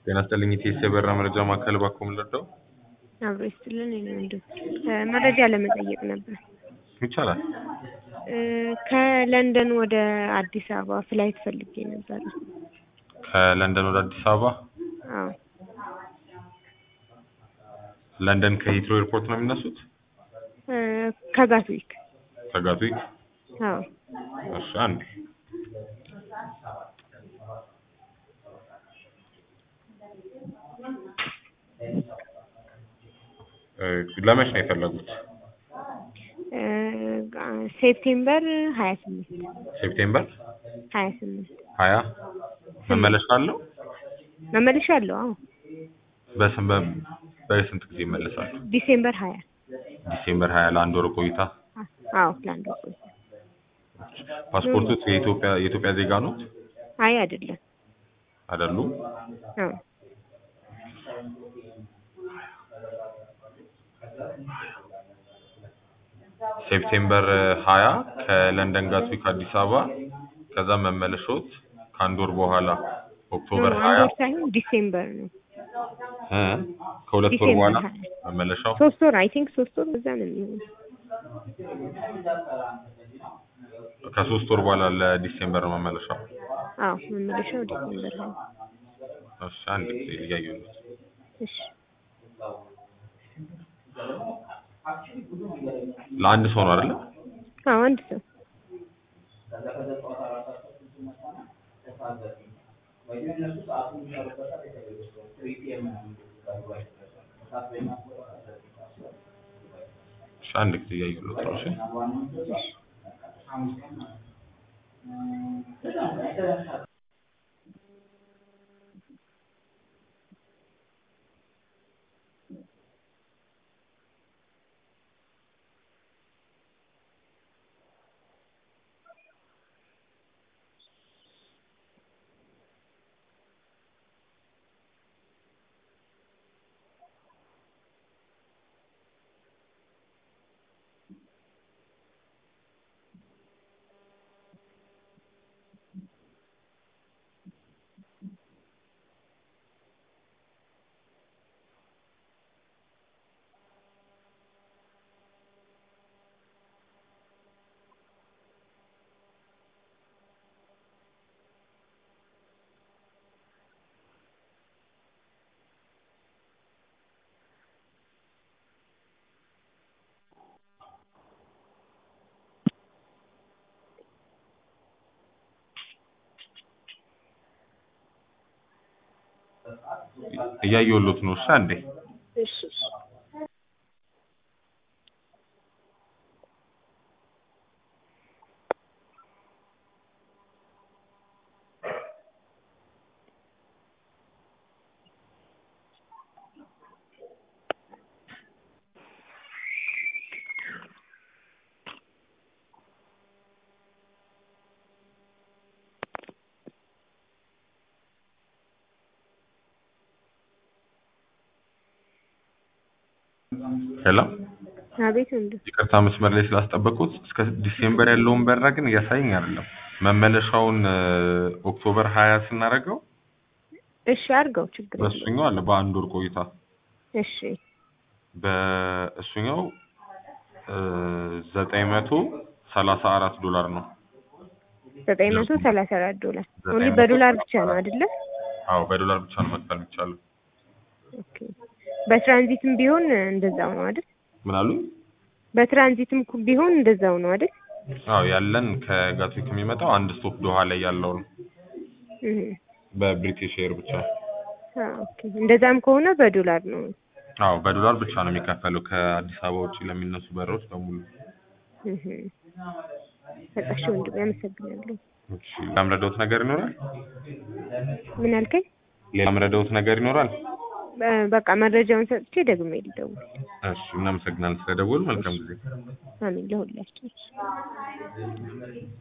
ጤና ይስጥልኝ ኢቲኤስ የበራ መረጃ ማዕከል እባክዎ ምን ልርዳው? አብሮ ይስጥልን የኔ ወንድም መረጃ ለመጠየቅ ነበር። ይቻላል። እ ከለንደን ወደ አዲስ አበባ ፍላይት ፈልጌ ነበር። ከለንደን ወደ አዲስ አበባ አዎ ለንደን ከሂትሮ ኤርፖርት ነው የሚነሱት? እ ከጋትዊክ ከጋትዊክ? አዎ እሺ አንዴ እ ለመች ነው የፈለጉት? እ ሴፕቴምበር ሀያ ስምንት ሴፕቴምበር ሀያ ስምንት ሀያ መመለሻ አለው? መመለሻ አለው? አዎ በስም በ- በስንት ጊዜ ይመለሳሉ? ዲሴምበር ሀያ ዲሴምበር ሀያ ለአንድ ወር ቆይታ። አዎ ለአንድ ወር ቆይታ። ፓስፖርቶት የኢትዮጵያ የኢትዮጵያ ዜጋ ኖት አይ አይደለም። አይደሉም? አዎ ሴፕቴምበር ሀያ ከለንደን ጋትዊክ አዲስ አበባ ከዛ መመለሾት ከአንድ ወር በኋላ ኦክቶበር አንድ ሀያ ወር ሳይሆን ዲሴምበር ነው። እ ከሁለት ወር ዲሴምበር በኋላ ሀያ መመለሻው ሶስት ወር አይ ቲንክ ሶስት ወር እዛ ነው የሚሆነው። ከሶስት ወር በኋላ ለዲሴምበር ነው መመለሻው። አዎ መመለሻው ዲሴምበር ሀያ እሺ አንድ ጊዜ እያየሁ ነው። እሺ ለአንድ ሰው ነው አይደለ? አዎ አንድ ሰው እሺ አንድ ጊዜ እያየሁ ነው። እሺ እያየሁሎት ነው። እሺ አንዴ እሺ እሺ ሄሎ አቤት ወንድም ይቅርታ መስመር ላይ ስላስጠበቁት እስከ ዲሴምበር ያለውን በራ ግን እያሳየኝ አይደለም። መመለሻውን እ ኦክቶበር ሀያ ስናደርገው እሺ አድርገው ችግር የለውም። በእሱኛው አለ በአንድ ወር ቆይታ እሺ በእሱኛው ዘጠኝ መቶ ሰላሳ አራት ዶላር ነው። ዘጠኝ መቶ ሰላሳ አራት ዶላር ዘጠኝ ኦንሊ መቶ በዶላር ብቻ ነው አይደለ? አዎ በዶላር ብቻ ነው መክፈል የሚቻለው። ኦኬ በትራንዚትም ቢሆን እንደዛው ነው አይደል? ምን አሉ? በትራንዚትም እኮ ቢሆን እንደዛው ነው አይደል? አዎ ያለን ከጋትዊክ የሚመጣው አንድ ስቶፕ ዶሃ ላይ ያለው ነው። እህ በብሪቲሽ ኤር ብቻ። አዎ ኦኬ እንደዛም ከሆነ በዶላር ነው። አዎ በዶላር ብቻ ነው የሚከፈለው ከአዲስ አበባ ውጭ ለሚነሱ በሮች በሙሉ። እህ በቃ እሺ ወንድም አመሰግናለሁ። እሺ ሌላም ረዳሁት ነገር ይኖራል? ምን አልከኝ? ሌላም ረዳሁት ነገር ይኖራል? በ- በቃ መረጃውን ሰጥቼ ደግሜ ልደውል። እሺ እናመሰግናለን ስለደወሉ። መልካም ጊዜ። አሜን ለሁላችን።